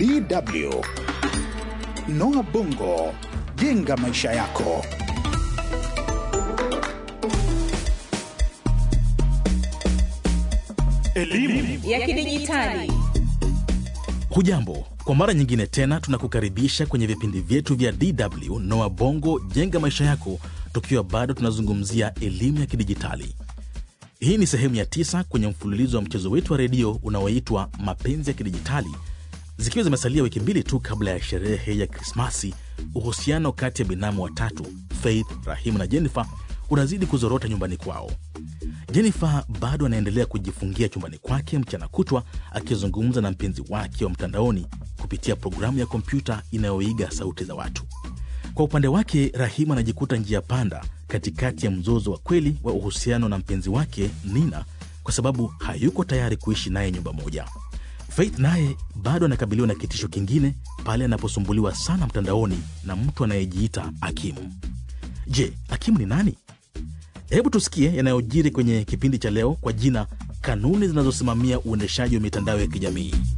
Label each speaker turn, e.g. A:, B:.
A: DW. Noah Bongo, jenga maisha yako.
B: Elimu
C: ya kidijitali.
D: Hujambo, kwa mara nyingine tena tunakukaribisha kwenye vipindi vyetu vya DW Noa Bongo jenga maisha yako, tukiwa bado tunazungumzia elimu ya kidijitali. Hii ni sehemu ya tisa kwenye mfululizo wa mchezo wetu wa redio unaoitwa Mapenzi ya Kidijitali. Zikiwa zimesalia wiki mbili tu kabla ya sherehe ya Krismasi, uhusiano kati ya binamu watatu Faith, Rahimu na Jennifer unazidi kuzorota nyumbani kwao. Jennifer bado anaendelea kujifungia chumbani kwake mchana kutwa akizungumza na mpenzi wake wa mtandaoni kupitia programu ya kompyuta inayoiga sauti za watu. Kwa upande wake, Rahima anajikuta njia panda katikati ya mzozo wa kweli wa uhusiano na mpenzi wake Nina kwa sababu hayuko tayari kuishi naye nyumba moja. Faith naye bado anakabiliwa na kitisho kingine pale anaposumbuliwa sana mtandaoni na mtu anayejiita Akimu. Je, Akimu ni nani? Hebu tusikie yanayojiri kwenye kipindi cha leo kwa jina kanuni zinazosimamia uendeshaji wa mitandao ya kijamii.